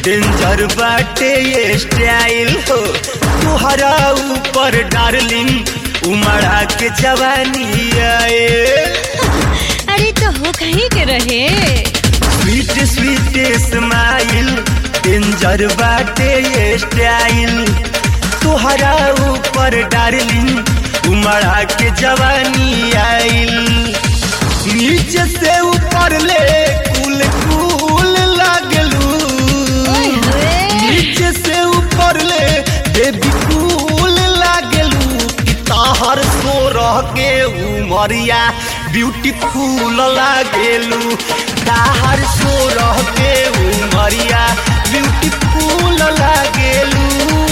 Danger बाटे ये style हो तुहरा ऊपर डार्लिंग उमड़ा के जवानी आए अरे तो हो कहीं के रहे स्वीट स्वीट स्माइल डेंजर बाटे ये स्टाइल तुहरा ऊपर डार्लिंग उमड़ा के जवानी आइल नीचे से ऊपर ले कुल कुल लागलू ओए होए नीचे से ऊपर ले बेबी कूल लागलू कि ताहर सो रह के उमरिया ब्यूटीफुल लागेलू ताहर सो रह के उमरिया ब्यूटीफुल लागेलू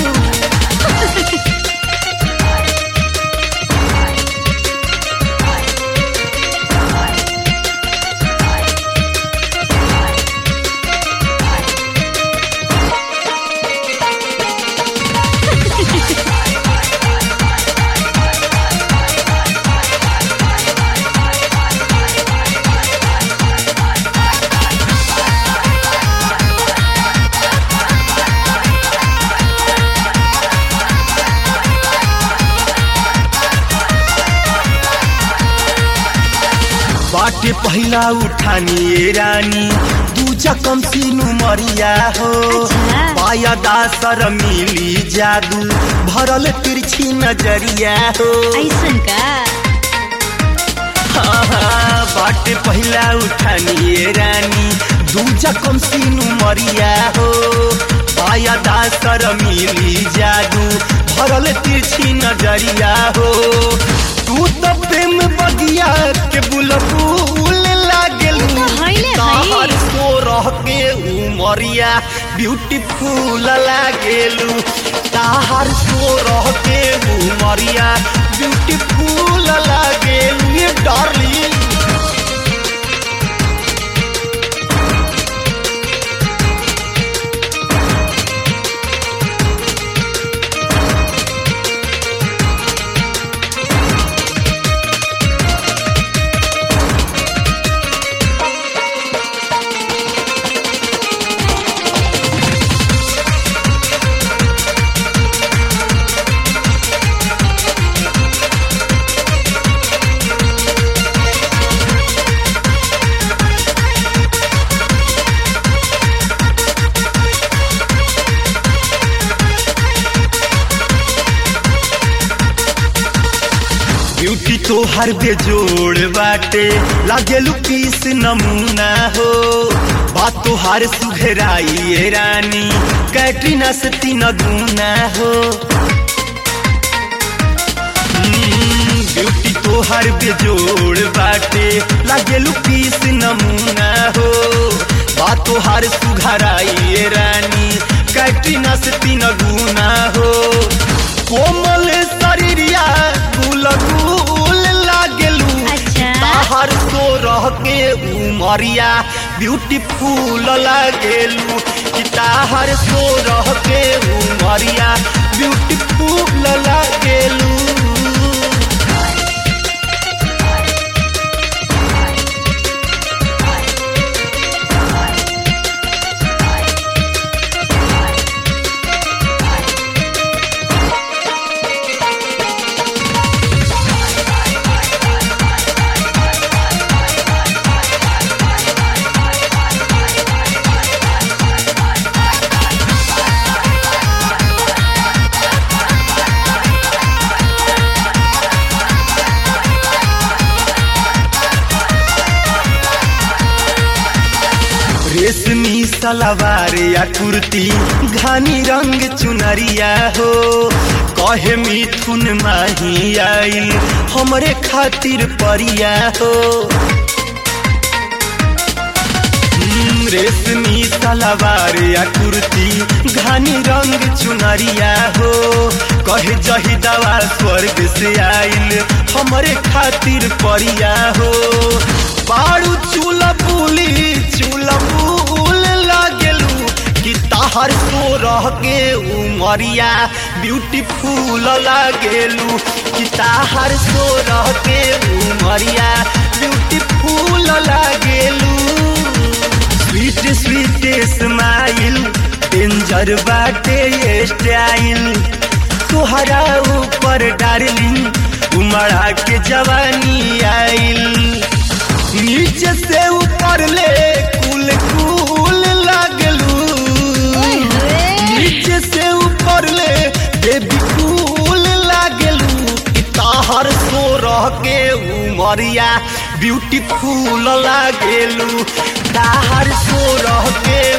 बाटे पहिला उठानी ए रानी दूजा कम सीनु मरिया हो अच्छा। पाया दासर मिली जादू भरल तिरछी नजरिया हो ऐसन का हाँ, हाँ, बाटे पहिला उठानी ए रानी दूजा कम सीनु मरिया हो पाया दासर मिली जादू भरल तिरछी नजरिया हो तू तो प्रेम बगिया के बुलबुल लागेलू तो हइले हई। ताहर सो रह के उमरिया ब्यूटीफुल लागेलू ताहर सो रह के उमरिया ब्यूटीफुल लागेलू ये डार्लिंग ब्यूटी तो हर बेजोड़ बाटे लागेलू पीस नमूना हो बात तो हर सुघराई ए रानी कैटरीना से तीन गुना हो हम्म, ब्यूटी तो हर बेजोड़ बाटे लागेलू पीस नमूना हो बात तो हर सुघराई ए रानी कैटरीना से तीन गुना हो कोमल शरीरिया गुल गुल लागेलू अच्छा। ताहर सो रह के उमरिया ब्यूटीफुल लागेलू कि ताहर सो रह के उमरिया ब्यूटीफुल लागेलू रेशमी सलवार या कुर्ती घानी रंग चुनरिया हो कहे मिथुन माही आइल हमरे खातिर परिया हो हम्म, रेशमी सलवार या कुर्ती घानी रंग चुनरिया हो कहे जही दवा स्वर्ग से आइल हमरे खातिर परिया हो बारू चूल पुली चूल फूल लागेलू कि ताहर सो रह के उमरिया ब्यूटीफुल लागेलू कि ताहर सो रह के उमरिया ब्यूटीफुल लागेलू स्वीट स्वीट स्माइल डेंजर बाटे ये स्टाइल तुहरा ऊपर डार्लिंग उमड़ा के जवानी आइल नीचे से ऊपर ले कुल कुल लागलू ओए होए नीचे से ऊपर ले बेबी कूल लागलू कि ताहर सो रह के उमरिया ब्यूटीफुल लागेलू ताहर सो रह के